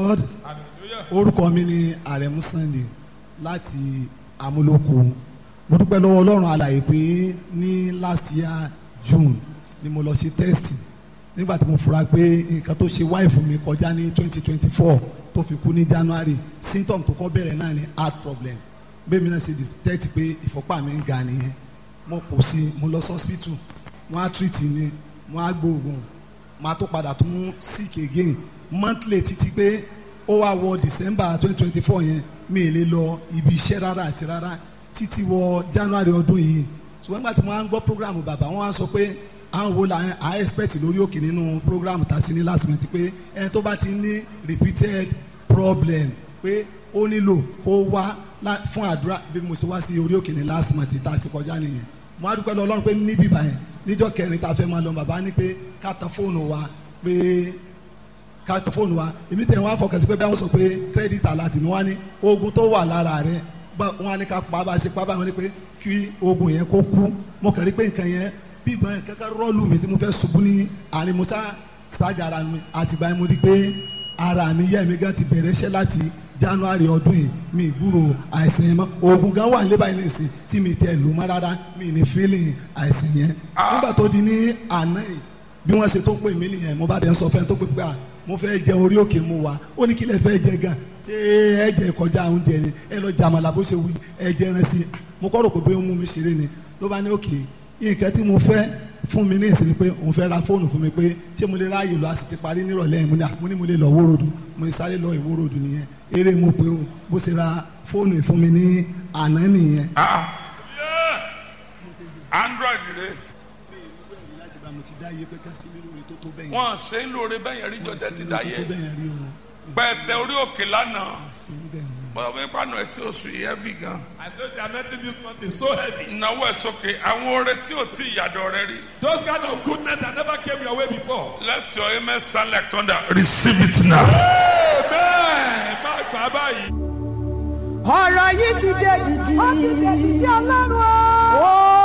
lord orúkọ mi ni àrẹ̀mú sunday láti amúlòkó mo dúpẹ́ lọ́wọ́ ọlọ́run alàyè pé ní last year june ni mo lọ ṣe test nígbà tí mo fura pé nǹkan tó ṣe wáìfù mi kọjá ní twenty twenty four tó fi kú ní january symptom tó kọ́ bẹ̀rẹ̀ náà ni heart problem bẹ́ẹ̀ mi náà ṣe detect pé ìfọ́pá mi ń ga nìyẹn mo kò sí mo lọ sí hospital wọ́n á treat mi wọ́n á gbóògùn máa tó padà tún sick again monthly títí pé ó wá wọ december twenty twenty four yẹn mi ì lè lọ ibi iṣẹ́ rárá àti rárá títí wọ january ọdún yìí ṣùgbọ́n nígbà tí mo wá ń gbọ́ program bàbá wọn wá sọ pé àwọn wo la à expect lórí òkè nínú program tá a sí ní last month pé ẹni tó bá ti ní repeated problem pé ó nílò kó wá fún àdúrà bí mo ṣe wá sí orí òkè ní last month tá a sì kọjá nìyẹn mo á dúpẹ́ lọ ọlọ́run pé níbí báyẹn níjọ́ kẹrin tá a fẹ́ máa lọ bàbá ní pé ká tan fóònù wa pé ká tan fóònù wa èmi tẹ̀ wọ́n á fọkàn sí pé bí wọ́n sọ pé credit alert ni wọ́n á ní oògùn tó wà lára rẹ̀ wọ́n á ní ká pa bá a ṣe pa báyìí wọ́n ní pé kí oògùn yẹn kó kú mo kàn rí pé nǹkan yẹn bí ìgbọ́n yẹn kankan rọ́ọ̀lù mi tí mo fẹ́ ṣubú ní àárín musa ṣáàjà ara mi àtìgbà yẹn mo rí pé ara mi yẹ́ mi gan ti bẹ̀rẹ̀ iṣẹ́ láti january ọdún yìí mi ìgbúrò àìsàn yẹn mọ́ oògùn gan wà nílé báyìí nìsín tí mi tẹ lù mọ́ rárá mi ní feeling àìsàn yẹn nígbà tó di ní àná yìí bí wọ́n ṣe tó pè mí nìyẹn mo bá dẹ̀ ń sọ fẹ́ tó pè pé à mo fẹ́ jẹ orí òkè mu wa ó ní kí lẹ fẹ́ jẹ gan ṣé ẹ jẹ kọjá oúnjẹ ni ẹ lọ jàmàlà bó ṣe wí ẹ jẹ ẹran sí i mo kọ́ rò pé ó mú mi ṣeré ni ló bá ní òkè nǹkan tí mo fẹ́ fún mi ní ìsinmi pé òun fẹ́ ra fóònù fún mi pé ṣé mo lè ráàyè lọ a sì ti parí nírọ̀lẹ́ yẹn mo ní mo lè lọ wórodù mo ní sáré lọ ìwórodù nìyẹn eré mo pé o bó ṣe ra fóònù fún mi ní àná nìyẹn. android rẹ láti bá mo ti dá iye pé ká sí mi lórí tó tó bẹ́yẹn. wọn ṣe ń lóore bẹ́yẹn rí jọjẹ ti dá tó yẹ bẹ́yẹn rí o pẹ̀tẹ orí òkè lánàá sí bẹ́ẹ̀ ni. bọ́dọ̀ bẹ́ẹ̀ pàánù ẹ̀ tí o sùn yìí heavy gan. I know the anointing this month is so heavy. ìnáwó ẹ̀ sókè àwọn oore tí ò tí ìyàdọ̀ rẹ rí. Those kind of goodness that never came your way before. let your amen sound like thunder receive it now. Amen. Má gbà báyìí. ọ̀rọ̀ yìí ti dé dìdì. ó ti dé dìdì ọlọ́run o. ó